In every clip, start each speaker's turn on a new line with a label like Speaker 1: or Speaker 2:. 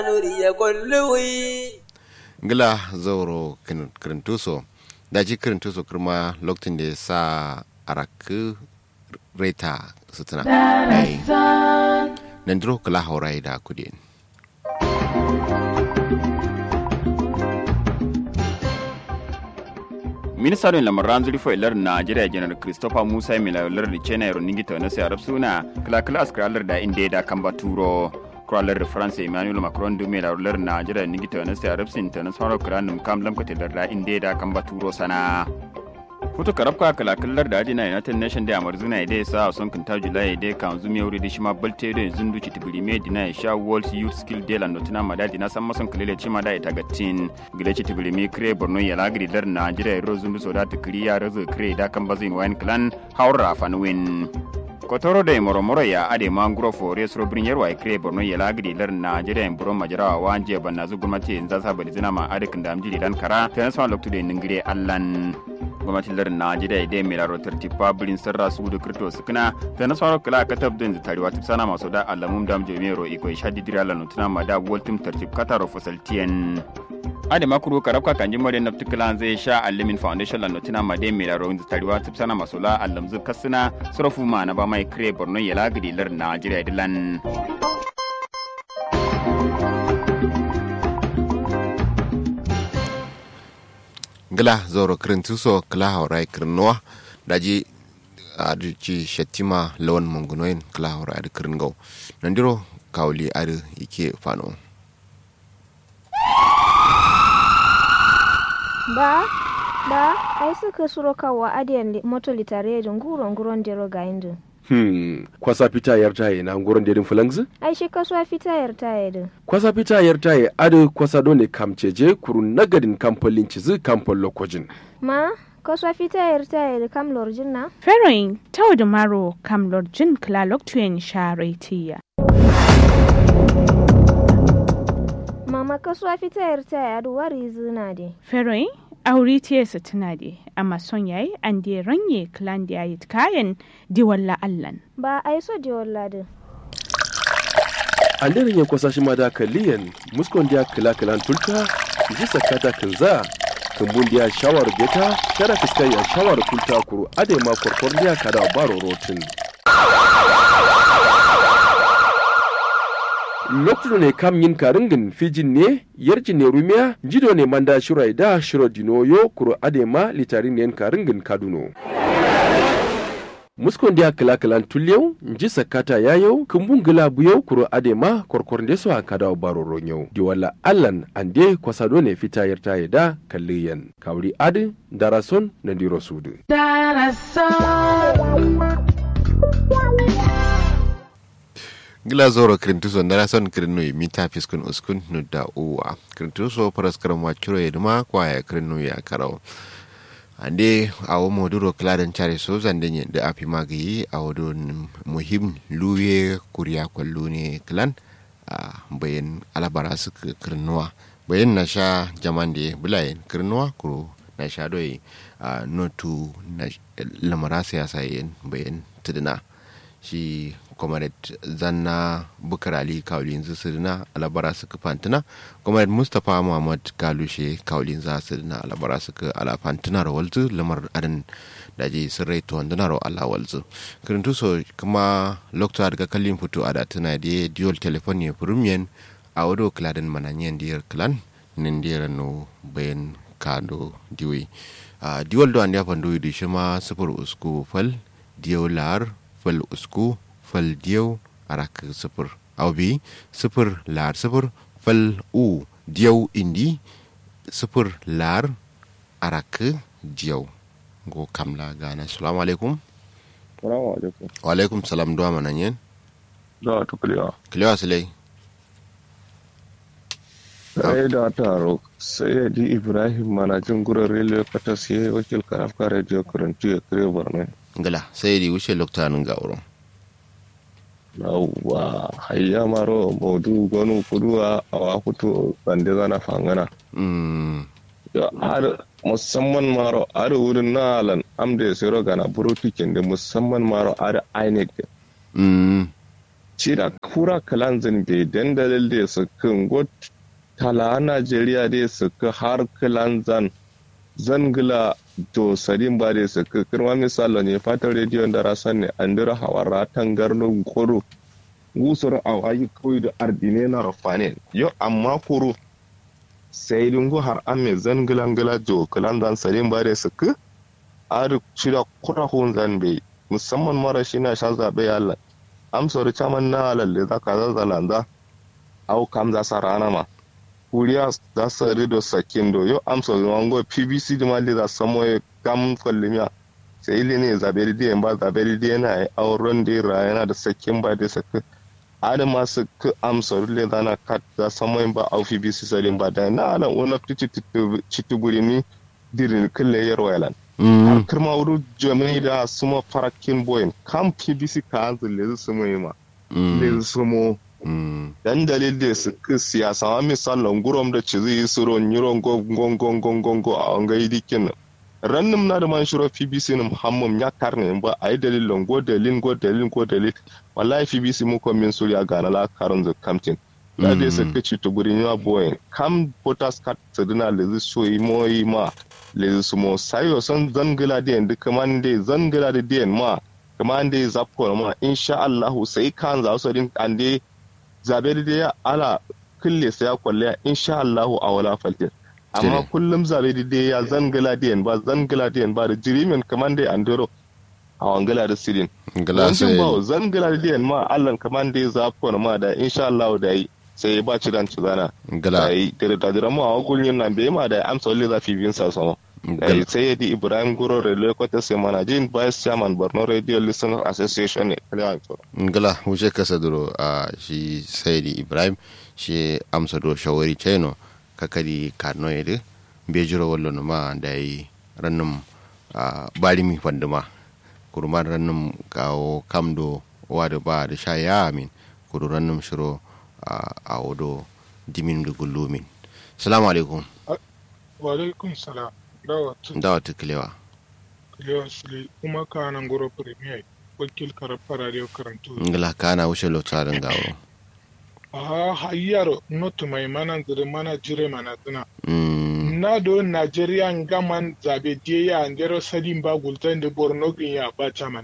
Speaker 1: nuriya kulluwi
Speaker 2: ngila zauro kirintuso daji kirintuso kirma lokacin da sa arak reta sutuna ai nan diro kala haurai da kudin
Speaker 3: ministan lamaran zuri fo ilar najeriya janar christopher musa mila lar da china yaro ningi ta nasu arab suna kala kala askaralar da inda da kan baturo kuralar da france emmanuel macron du mila lar najeriya ningi ta nasu arab sin ta nasu haro kiranum kam lamkata lar da inda da kan baturo sana futu karabka kala kallar da ajina united nation da amar zuna idai sa son kinta julai idai kan zumi wuri da shima balte da zundu ci tibiri me dina sha world youth skill day la notina madadi na san mason kalele cima da ita gatin gile ci tibiri me kre borno ya lagri dar najeriya ro zundu so da tikiri ya razo kre da kan bazin wine clan haura fanwin kotoro da moromoro ya ade manguro fore sro brin yarwa kre borno ya lagri dar najeriya en buro majara wanje banna zu gumati in za sa bali zina ma ade kan da amjiri dan kara tan sa loktu de ningire allan gwamnatin lardin najeriya idai mai laro tartiba birin sarra su da kirto su kana ta na sauran kula ka tabbatin da tarewa tip sana masu da alamun dam jami'ar iko ya shadi dira la nutuna ma da waltim tartib kataro fasaltiyan ade makuru karabka kanji mare na ptikalan zai sha alimin foundation la nutuna ma dai mai laro da tarewa tip sana masu la alamzu kasuna surafu ma na ba mai kire borno ya lagidi lardin najeriya dilan
Speaker 2: ngila zoro kirintuso kala haurai kirnowa daji adici shatima lawan mungunoyin kala haurai adi kiringau nandiro kawuli adi ike fano
Speaker 4: ba ba ai suka suro kawa adiyan moto litare da nguro nguron dero ga indu
Speaker 5: Hmm, kwasa fita yar taye na ngoron dedin fulangzi?
Speaker 4: ai shi kasuwa fita yar taye din
Speaker 5: Kwasa fita yar taye adu kwasa dole kamceje kurun nagadin kamfolin cizi kamfol lokojin.
Speaker 4: ma kasuwa fita yar taye da kam lorjin na
Speaker 6: Feroin tau da maro kam lorjin klalok tuyen sharetiya.
Speaker 4: mama kasuwa fita yar taye adu wari zina de
Speaker 6: Feroin aure tiyarsa tana da amma son yayi an da ranye klan da yayi kayan diwalla allan.
Speaker 4: ba ai so je walladin
Speaker 5: An derin ya kwasa shi ma da kaliyan muskon dia kila kilan tulta ji sakata kinza kumbun dia shawar beta kada fiskai ya shawar kulta kuru ade ma korkor dia kada baro rotin. lokacin ne kam yin karingin fijin ne yarji ne rumiya jido ne manda shirai da shiro dinoyo kuro adema litarin ne karingin kaduno muskon dia kila kilan tulyau nji sakata yayau kumbun gila buyau kuro adema korkor ndeso a kada baro ronyau di wala allan ande kwasado ne fita yarta ya da kalliyan kawri adi darason na diro sudu
Speaker 2: ngila zoro kirintuso ndara son kirinu mita fiskun uskun nu da uwa kirintuso paras karam wachuro yeduma kwa ya kirinu ya karau ande awo moduro kladan chare so zande nye da api magi awo don muhim luye kuriya kwallo ne klan a bayan alabara su kirnuwa bayan na sha jamande bulayen kirnuwa kuro na sha doyi a notu na lamara siyasa yin bayan tuduna shi comrade zanna bukar ali kaulin sirna alabara suka fantina comrade mustapha muhammad galushe kaulin za sirna alabara suka ala fantina rawalzu lamar adan da je sirrai to wanda ro ala walzu kirintu so kuma lokta daga kallin fito a da tana da dual telephone ne premium a wado kladan mananyen diyar clan nin diyar no bayan kado diwi a dual do an ya fandu di shima sufur usku fal diolar fal usku fal diyau arak sifir au bi sifir lar sifir fal u diyau indi sifir lar arak diyau go kamla gana assalamu alaikum
Speaker 7: Salamu alaikum.
Speaker 2: wa alaikum salam duwa manan yen
Speaker 7: Da ta kulewa.
Speaker 2: kilewa silai
Speaker 7: Sai da taro sai ya ji Ibrahim manajin gurin rediyo kata sai wakil karafka rediyo karantu ya kare barnai.
Speaker 2: ngala sai di wuce loktanin ga wurin
Speaker 7: Yawwa hayya maro modu gonu kuduwa a wakutu bande zana fangana.
Speaker 2: mm
Speaker 7: Ya har musamman maro har wurin na alan amda ya sayar gana burutu kende musamman maro har INEC
Speaker 2: mm
Speaker 7: cira kura kalanzin bai dandalin da su kan got tala najeriya da su ka har kalanzan zangila to sadin ba da su ka kirma misalo ne fatan rediyon da rasan ne an dira hawara tangarnin koro gusar a wayi kawai da ardine na rafane yau amma koro sai dungu har an mai zangilangila jo kalanzan sadin ba da su ka ar shida kura hun zan bai musamman mara shi na sha zaɓe yalla amsar caman na lalle za ka zazzalanda au kam za sa rana ma kuriya za su rido sakin do yo amsar wango pbc da mali za samo ya kam kwallimiya sai ili ne zaɓe da ba zaɓe da yana yi auren da ya yana da sakin ba da saki ada masu ka amsar le zana kat za samo ba au pbc salin ba da na alan wani cituburi ni dirin kulle yarwa yalan har kirma wuri jami'ai da suma farakin boyin kan pbc ka hanzu lezu sumo yi ma lezu sumo dan dalil da su ka siyasa ma misalin gurom da ci zai suro niron gongongongongongo a wangai dikin rannin na da man shiro pbc na muhammad ya karne ba a yi dalilin go dalilin go dalilin go dalil wallahi pbc mu ko min suriya ga na la karon zu kamtin da dai su ka ci to gurin ya boyin kam potas kat sadina lezu so yi mo yi ma le sumo sayo son zangila da yanzu kaman dai zangila da diyan ma kaman dai zapko ma insha Allah sai kan za su din an dai zabe da ya ala kulle sai ya kwalle insha Allah a wala faltin amma kullum zabe da ya zangila da ba zangila da ba da jirimin kaman dai andoro a wangala da sirin
Speaker 2: ngala sai
Speaker 7: ba zangila da diyan ma Allah kaman dai zapko ma da insha Allah da yi sai ba ci dan ci zana
Speaker 2: ngala
Speaker 7: ai da da da mu a gurin nan bai ma da amsa wale za fi bin sa sama ai sai yadi ibrahim guro relay kwata sai mana jin vice chairman borno radio listener association ne kala to
Speaker 2: ngala wuce kasa duro a shi saidi ibrahim shi amsa do shawari cheno kakari karno yede be jiro wallo no ma da yi rannum a bari mi fanduma kurman rannum kawo kamdo wada ba da sha ya amin kuru rannum shiro a wodo dimin da gullumin salamu alaikum
Speaker 8: wa alaikum salam dawa
Speaker 2: dawa tukilewa
Speaker 8: kulewa sule kuma ka nan goro premier wakil karfa radio karantu
Speaker 2: ngala kana wuce lotarin gawo
Speaker 8: a hayyar notu mai mana zire mana jire mana zina
Speaker 2: Mm,
Speaker 8: na do nigeria gaman zabe die ya ndero sadin ba gultan da borno gin ya ba chaman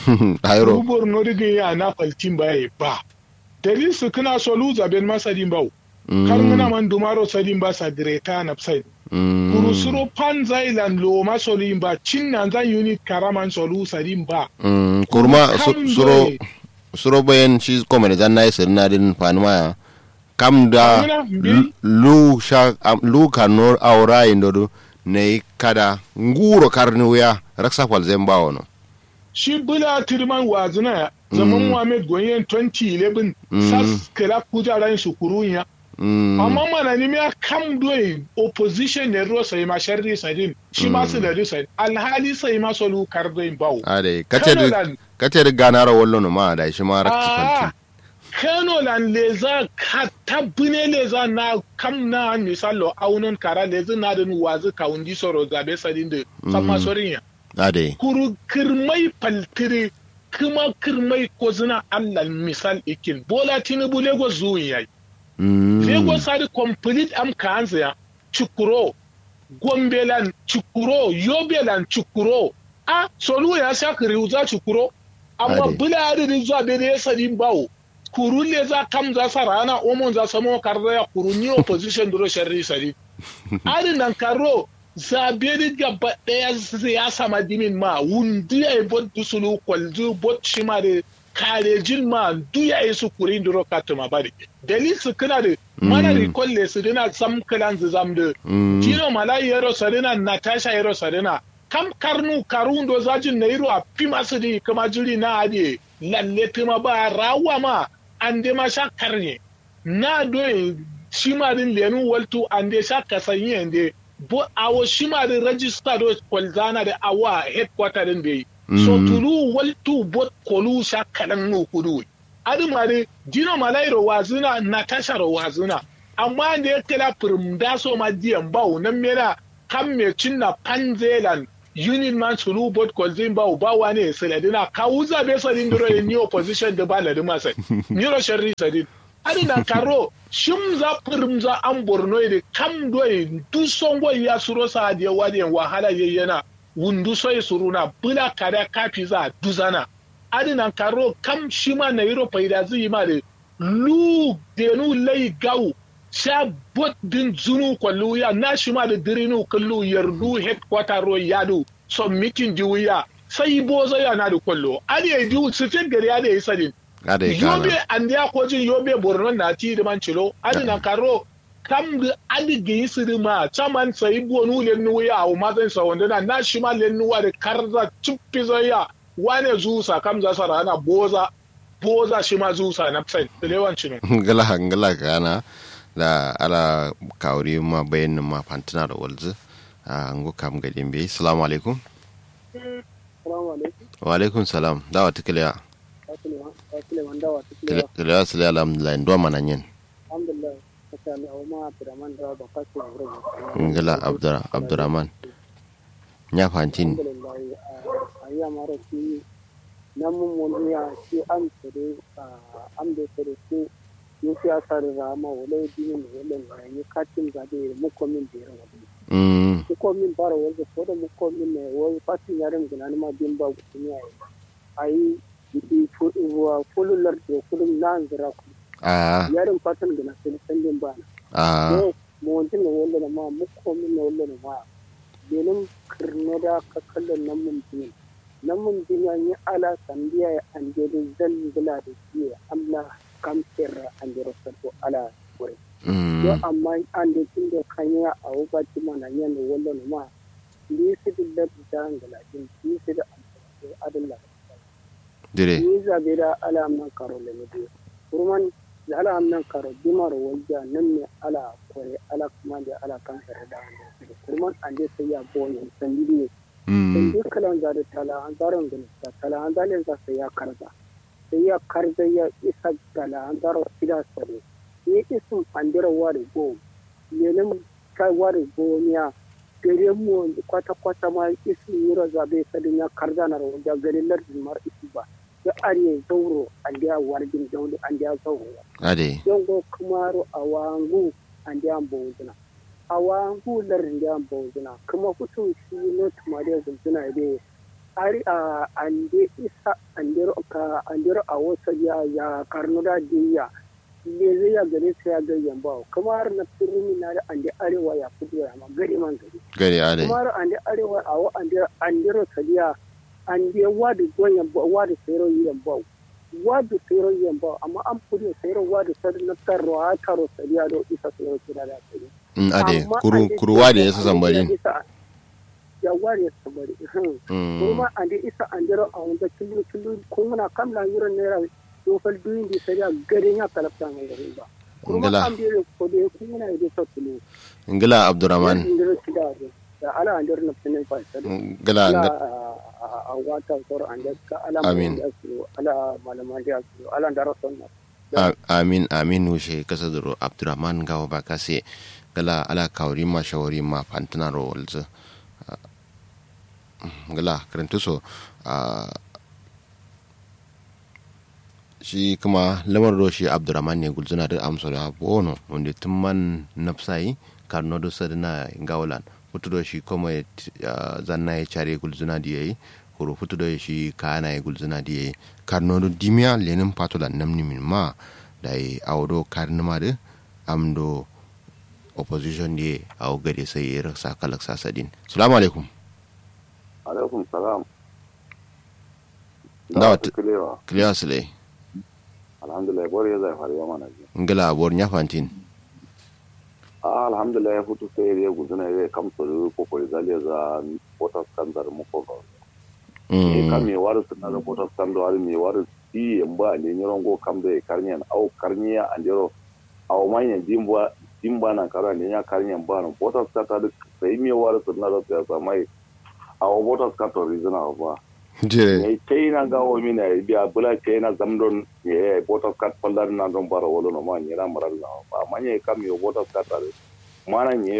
Speaker 2: ayro
Speaker 8: Ku borno gin ya na faltin ba ya ba dalil su kana so lu zaben ma sadin ba kar muna man dumaro sadin ba sa direta na side kurusuro pan zailan lo ma solin ba cin nan zan unit karaman solu sadin ba
Speaker 2: kurma su-
Speaker 8: Kam
Speaker 2: suro
Speaker 8: dai.
Speaker 2: suro bayan shi komene zan nayi sirna din fanuma kam da
Speaker 8: Amina, mbi?
Speaker 2: lu- lu sha am- lu kanor awra indodo ne kada nguro karni wuya raksa fal zemba wono
Speaker 8: shi bula tirman wazina zaman muhammad gonyen 2011 sas kira kujaran su kurunya
Speaker 2: Mm,
Speaker 8: amma mana ni ya kam doyi opposition ne ro sai ma sharri sadin shi ma su da risai alhali sai ma solu kar doyi bawo
Speaker 2: ade
Speaker 8: Kano
Speaker 2: kace
Speaker 8: lan-
Speaker 2: kace ganara wallo no ma da shi ma raksa
Speaker 8: Ah,
Speaker 2: falti
Speaker 8: Kano lan leza ka tabbine leza na kam na misalo aunon kara leza na da wazi ka undi soro zabe sadin da sama sorin ya
Speaker 2: ade
Speaker 8: kuru kirmai faltire kuma kirmai ko zina Allah misal ikin bola tinubu lagos zuwin yayi
Speaker 2: Mm,
Speaker 8: lagos had complete am kansa ya chukuro gombelan chukuro yobelan chukuro a solu ya sha kiriuza chukuro amma
Speaker 2: Ade.
Speaker 8: bula adadin zuwa bene ya sadin bawo kuru le za kam za sa rana omon za samo karda ya kuru ni opposition duro sharri sadin adin nan karo zabe ni gaba daya siyasa madimin ma wundi ya bot dusulu kwalzu bot shima da karejin ma duya ya su kurin duro katuma bari dalil su kana da mana recall le su dina sam kalan zu zam da jino malai yaro sarina natasha yaro sarina kam karnu karundo zajin na yiro a pima su di kama jiri na ade lalle tuma ba rawa ma an de ma sha karne na doye shima din lenu waltu an de sha kasanye de bo awo shima din register do kwalzana da awa headquarter din bai so tulu waltu bot kolu sha kalan no kudu adi mare dino malairo wazina natasha ro wazina amma da ya kira firmda so ma diyan bawo nan mera kan me cinna panzelan union man sulu bot kolzin ba ba wane seladina kawuza be sadin duro ni opposition da ba ladima sai ni ro sharri sadin ari na karo shim za firim za an borno da kam doyi du songo ya suro sa da wadi wahala yayyana wundu soy suruna bula kada kafi za duzana ari na karo kam shima na yiro faida zai ma da lu denu lai gau sha bot din zunu kwallu ya na shima da dirinu kallu yardu headquarter ro yadu so meeting diwiya sai bozo ya na da kwallo ari ya diu sifin gari ya da yi sadin
Speaker 2: ada
Speaker 8: yobe
Speaker 2: kana
Speaker 8: andi akojin yobe borno na ti de man chilo adi na karo kam de adi ge siri ma chaman sai bonu le nu ya o ma zan sa wanda na na shi ma le nu wa de karza chuppi zo ya wane zusa kam za sara na boza boza shi ma zusa na sai le wan chino
Speaker 2: ngala ngala kana da ala kawri ma bayan ma fantina da walzu a ngo kam ga dimbe assalamu alaikum wa alaikum salam dawa tikliya tikliya sala alhamdulillah ndo mananyen ngala abdura abdurrahman nya fantin
Speaker 9: namun wani ya ce an tsere an da tsere ko yin siyasa da rama wala dinin wala na yi katin zabe mukomin da yaran wani
Speaker 2: mm
Speaker 9: mukomin bara wanda ko da mukomin ne wani fatin yaren gina ma bin ba gudun ya yi a yi yi wa fulular da kudin na zira ku
Speaker 2: a
Speaker 9: yaren fatan gina sai sandin ba na
Speaker 2: a
Speaker 9: ne mu wantin na wala na ma mukomin na wala na ma benin kirne da ka kallon nan mun jini nan mun jini an yi ala sandiya ya an jere zan gula da shi amla kamfir an jere sarko ala wuri yo
Speaker 2: mm
Speaker 9: amma an da kin da kanya a wubati mana yan da wala na ma ni su da da ngala din ni su da adalla
Speaker 2: dire
Speaker 9: ni zabe da ala man karo le ne kurman da ala man karo dimar wajja nan ne ala kore ala kuma da ala kan da kurman an da sai ya boye san bidiyo
Speaker 2: mm
Speaker 9: duk kalan da tala an zaron gani ta tala an zalin za sai ya karza sai ya karza ya isa tala an zaro sida sare ni isun andira wari go yenin kai wari go miya gare mu kwata kwata ma isun yura zabe sadin ya karza na rawa da gare lardin mar isu ba ya arye zauro an da warjin dauli an da zauro
Speaker 2: ade
Speaker 9: yongo kumaro awangu andi ambozuna awangu larndi ambozuna kuma kutu shi no tumade zuna de ari a ande isa andero ka andero a wasa ya ya karnuda diya le zai ya gare sai ya ga yamba kuma har na firmi na da ande arewa ya kudu ya ma gari man gari
Speaker 2: gari ade
Speaker 9: kuma har ande arewa a wa ande andero sadiya ande wadu goyen ba wadu sayro yamba wadu sayro yamba amma an fudu sayro wadu sadu na tarro a taro sadiya do isa sayro kira da sadiya
Speaker 2: mm ade
Speaker 9: Amma
Speaker 2: kuru
Speaker 9: ande
Speaker 2: kuru wade yasa
Speaker 9: ande
Speaker 2: sambari
Speaker 9: isa- ya wari ya sambari hmm.
Speaker 2: mm
Speaker 9: kuma ande isa andero a wanda tulu tulu kuma kam la yuro nera do fal duin di sadiya gari ya kalafta ngai gari ba kuma
Speaker 2: Ngala.
Speaker 9: am dire ko de kuma na ide so tulu
Speaker 2: ngala abdurrahman
Speaker 9: andero sida de da ala andero na pinin fa sadiya
Speaker 2: ngala
Speaker 9: ala
Speaker 2: nga-
Speaker 9: a wata sor ande ka ala
Speaker 2: Amin.
Speaker 9: ya su ala malaman ya su ala ndaro sonna
Speaker 2: A- amin amin wushe kasa duro abdurrahman gawa ba kase gala ala kawri ma shawari ma fantina ro walzu gala karantu so a shi kuma lamar do shi abdurrahman ne gulzuna da amsa da bono wanda tun man nafsai karno do sadina gawalan futu do shi kuma ya t- ya zanna ya care gulzuna da yayi kuro futu do shi kana ya gulzuna da yayi karno do dimia lenin patola namni min ma da yi awdo karnima da amdo opposition ne a gade sai ya rasa kalak sasadin salamu alaikum
Speaker 10: alaikum salam
Speaker 2: Dawa
Speaker 10: ta kilewa
Speaker 2: clear sile
Speaker 10: alhamdulillah bori ya zai faru yamma na ji
Speaker 2: ngala abor nyafantin
Speaker 10: a alhamdulillah ya fito sai ya guzuna ya kamsa da kokori zaliya za wata standard muko ga e kam me waru suna da wata standard wari me waru si yamba ne nyoron go kam da karnyan au karniya andero au manya jimba jimba na kara ne ya karnyan ba no wata standard sai me waru suna da ta mai au wata standard rizana ba
Speaker 2: je
Speaker 10: ne china ga o mina biya bula china zamdon ye bota kat pandar na don bara wolo no man yera maral na ba manye kam yo bota kat are mana nyero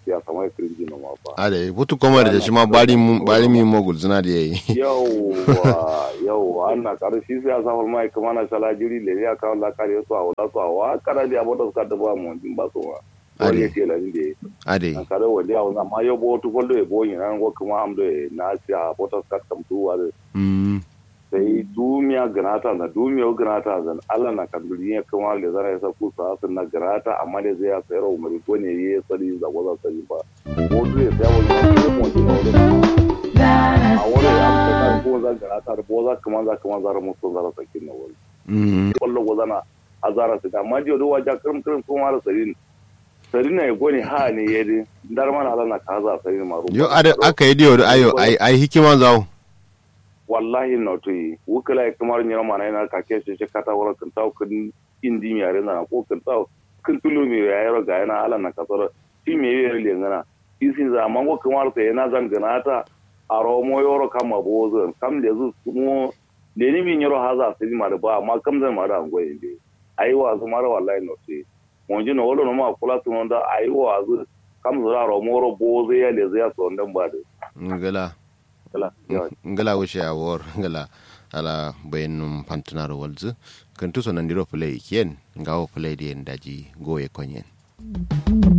Speaker 10: siyasa mai kirinji na ma ba
Speaker 2: ade butu koma da shi ma bari mu bari mi mo gulzuna da yayi
Speaker 10: yauwa yauwa ana karshe siyasa hol mai kuma na shala jiri le ya kawo la kare su a wala su a wa kara da abota su ka da ba mu jin ba su wa wani ya ce la ni
Speaker 2: ade
Speaker 10: an kare wani a wani amma yau bo tu kollo e bo yin an go kuma am de na si a abota su ka tam tu wa de
Speaker 2: mm
Speaker 10: sai dumiya ganata na dumiya ganata zan Allah na kan duniya kuma le zara ya sa ku sa sun na ganata amma da zai ya sayar umari ko ne ya sari za ko za sari ba ko duk ya sayar wani ko mu ji na wani a wani ya amsa ko za ganata da bo za kuma za kuma za mu so za sakin na wani
Speaker 2: mm
Speaker 10: wallo go zana azara su da amma jiyo do waja kirim kirim ko mara sarin sarin na ya goni ha ne ya di dar mana Allah na kaza sarin ma
Speaker 2: yo ade aka yi diyo da ayo ai ai hikima zawo
Speaker 10: wallahi no to yi wukala ya kamar nyama mana yana ka ke shi kata wala kan taw kan indi mi are na ko kan taw kan tulu mi ya yaro ga yana ala na kasar shi me yi le ngana isi za man ko kamar ta yana zan gana ta aro mo yoro kama bozo kam da zu mo le ni mi nyoro haza sai ma da ba amma kam zan ma da ngo inde ai wa zu mara wallahi no to mo ji no wolo no ma kula tu da ai wa zu kam zura ro mo ro bozo ya le zai so ndan ba da
Speaker 2: ngala
Speaker 10: kala yawa
Speaker 2: ngala wuce a war ngala ala bayanum pantunar walzu kan tuso nan diro play kien ngawo play di daji goye konyen